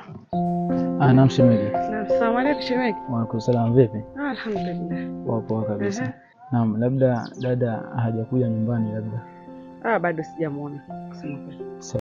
Ah, naam shemeji. Naam, salamu alaykum shemeji. Waalaikum salaam, vipi? Ah, alhamdulillah. Poa poa kabisa. Ehe. Naam, labda dada hajakuja nyumbani labda. Ah, bado sijamuona kusema kweli.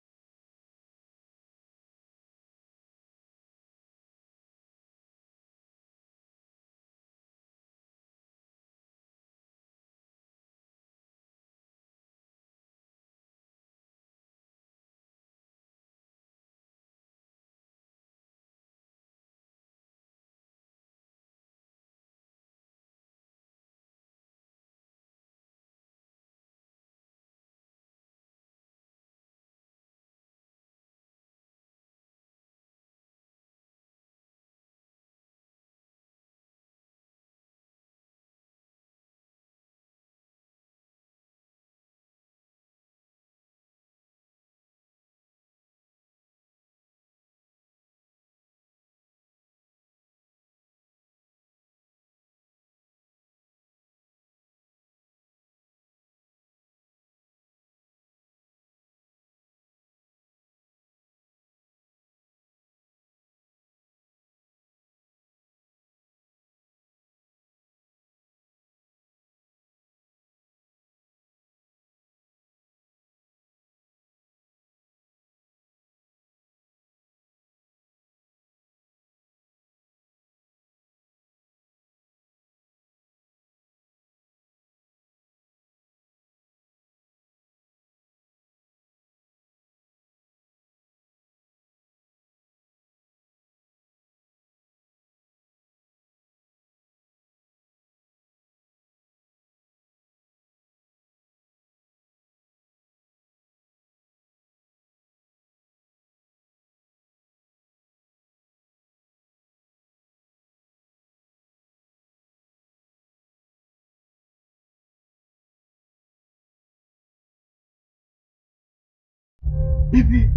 Hivi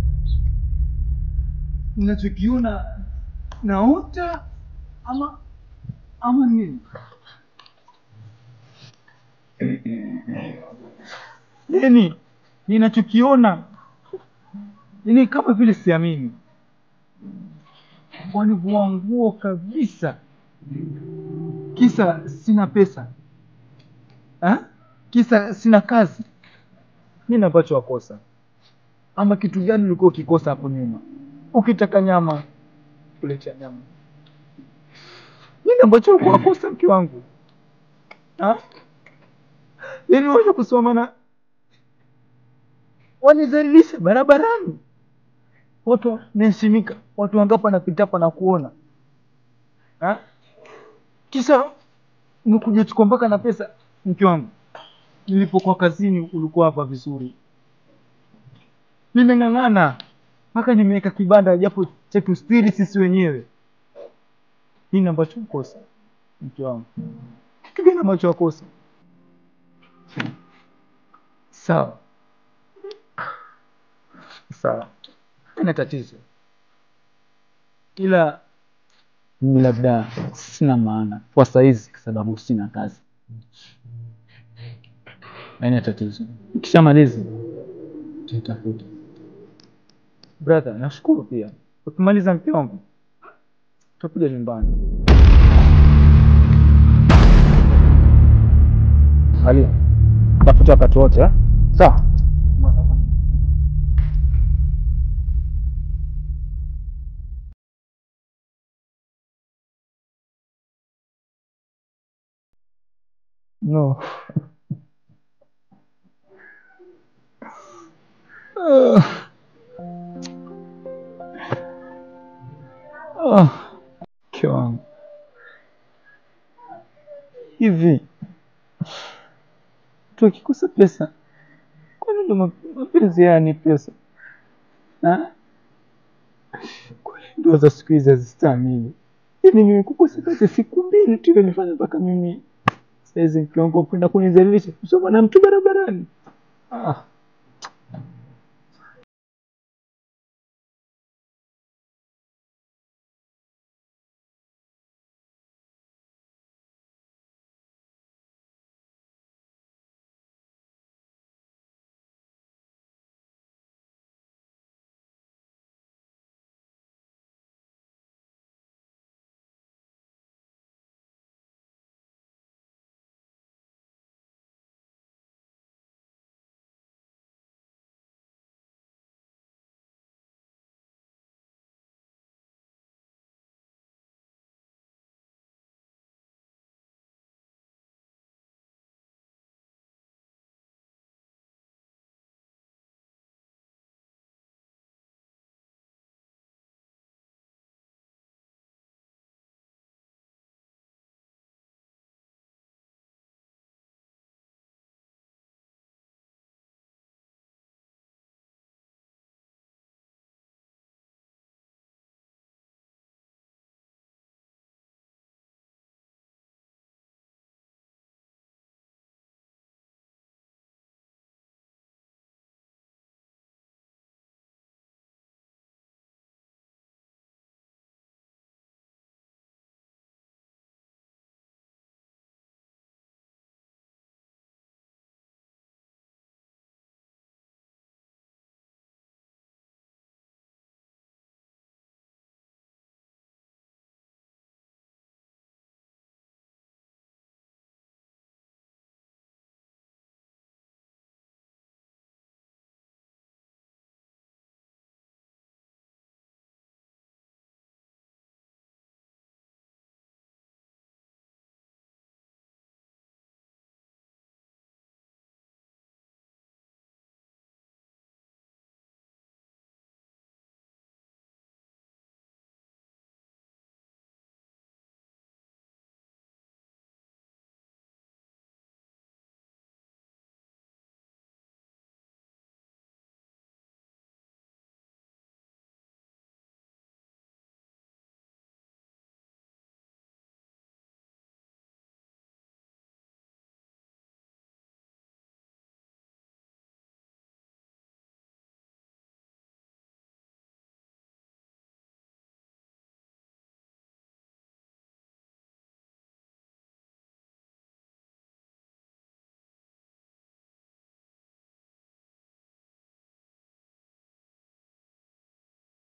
ninachokiona naota ama ama nini? Yani ninachokiona ni kama vile siamini, walivua nguo kabisa, kisa sina pesa ha? Kisa sina kazi. Nini ambacho wakosa ama kitu gani ulikuwa ukikosa hapo nyuma? Ukitaka nyama kuletea nyama. Nini ambacho ulikuwa wakosa mke wangu ha? Yaani waje kusoma na wanizalilisha barabarani, watu naheshimika, watu wangapi wanapita hapa na kuona ha? Kisa umekuja chukua mpaka na pesa. Mke wangu, nilipokuwa kazini ulikuwa hapa vizuri nimeng'ang'ana mpaka nimeweka kibanda japo cha kustiri sisi wenyewe. Nini ambacho ukosa mke wangu? Kitu gani ambacho wakosa? Sawa sawa, ina tatizo, Ila mimi labda sina maana kwa saizi kwa sababu sina kazi. Haina tatizo. Ukishamaliza tutafuta. brother. Nashukuru pia, ukimaliza mke wangu tutakuja nyumbani. Ali, tafuta wakati wote eh? Sawa. No. Ah. Ah. Mke wangu hivi mtu akikosa pesa, kwani ndo map- mapenzi haya ni pesa? Ha? Kwani ndoa za siku hizi hazistahimili. Yaani mimi kukosa kazi siku mbili tu imefanya mpaka mimi saizi mke wangu kwenda kunizalilisha kusoma na mtu barabarani. Ah.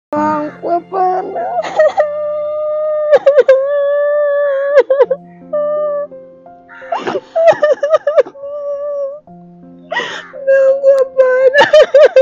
wangu, hapana. Mume wangu, hapana.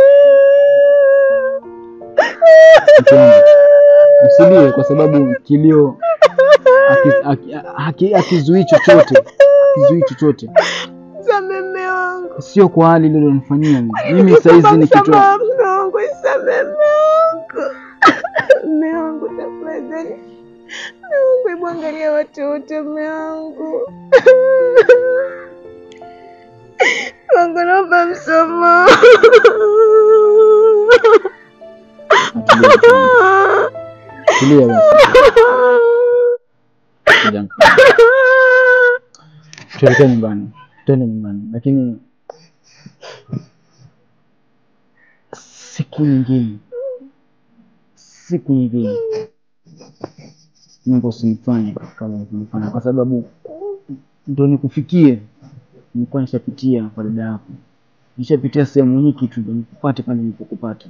Mke wangu, Usilie kwa sababu kilio haki- haki- haki- hakizuii chochote, hakizuii chochote, Samehe mume wangu. sio kwa hali ile ulionifanyia mimi. Mimi saizi ni kitu Msamaha mume wangu, samehe mume wangu. Mume wangu tafadhali. Mume wangu, hebu angalia watoto mume wangu. Wangu naomba msamaha. Tulia, tulia basi. Ngoja nika- tuelekee nyumbani, twende nyumbani, lakini siku nyingine, siku nyingine Mungu usinifanye kama ulivyonifanya, kwa sababu ndo nikufikie. Nilikuwa nishapitia kwa dada yako, nishapitia sehemu hii kitu ndo nikupate pale nilipokupata.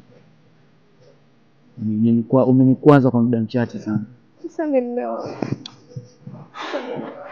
Nilikuwa umenikwaza kwa muda mchache sana. Samehe mume wangu. Samehe.